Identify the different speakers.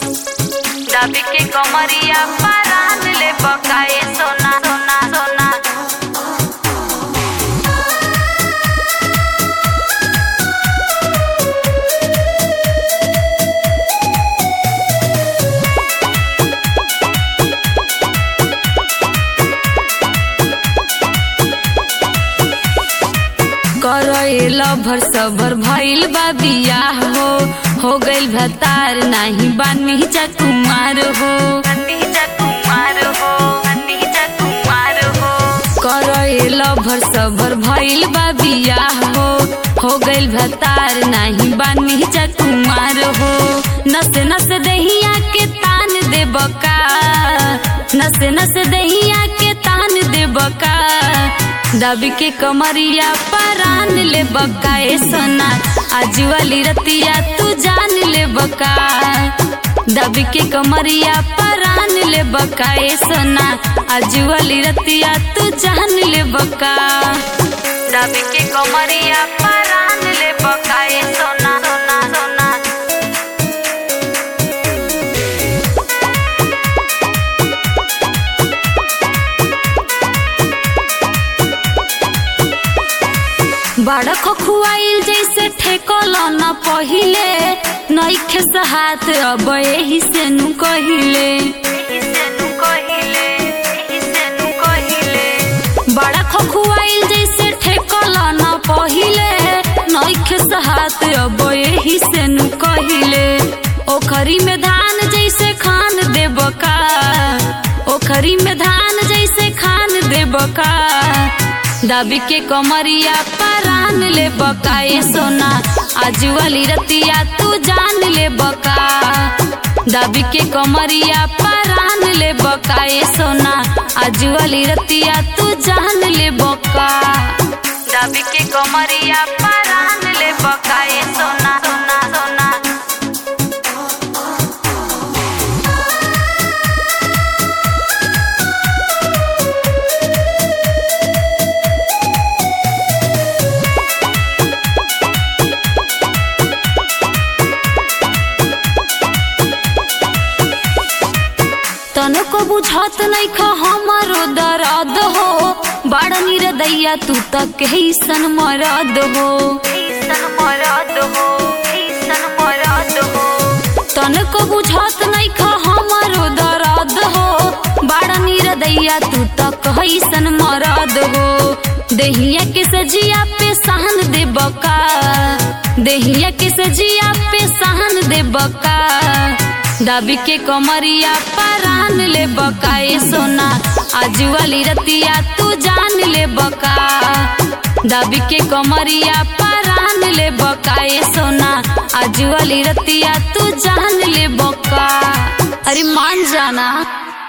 Speaker 1: दबी के कमरिया परान ले बकाए सोना सोना सोना
Speaker 2: करल भर सबर भइल बा बियाह हो हो गइल भतार नाही बानी जा कुमार हो
Speaker 1: नतीजा कुमार हो नतीजा कुमार हो
Speaker 2: करल भर सबर भइल बा बियाह हो हो गइल भतार नाही बानी जा कुमार हो नस नस दहिया के तान दे बका नस नस दहिया के तान दे बका दबी के कमरिया परान ले बका ए सोना आज वाली रतिया तू जान ले बका दबी के कमरिया परान ले बका ए सोना आज वाली रतिया तू जान ले बका
Speaker 1: दबी के कमरिया परान ले बकाए सोना सोना सोना
Speaker 2: बड़ा खुआइल जैसे ठेकल न पहिले नईखे हाथ अब एही से नु कहिले
Speaker 1: इसे नु कहिले इसे नु कहिले
Speaker 2: बड़ा खुआइल जैसे ठेकल न पहिले नईखे हाथ अब एही से नु कहिले ओखरी में धान जैसे खान देब का ओखरी में धान जैसे खान देब का दबी के कमरिया परान ले बका ए सोना आज वाली रतिया तू जान ले बका दबी के कमरिया परान ले बका ए सोना आज वाली रतिया तू जान ले बका
Speaker 1: दबी के कमरिया परान ले बकाए सोना सोना सोना
Speaker 2: तनको बुझत नहीं ख हमारो दर्द हो बड़ निरदैया तू तक कैसन मरद हो
Speaker 1: ईसन मरद हो ईसन मरद हो
Speaker 2: तनको बुझत नहीं ख हमारो दर्द हो बड़ निरदैया तू तक कैसन मरद हो देहिया के सजिया पे सहन दे बका देहिया के सजिया पे सहन दे बका दबी के कमरिया परान ले बका ए सोना आज वाली रतिया तू जान ले बका दबी के कमरिया परान ले बका ए सोना आज वाली रतिया तू जान ले बका अरे मान जाना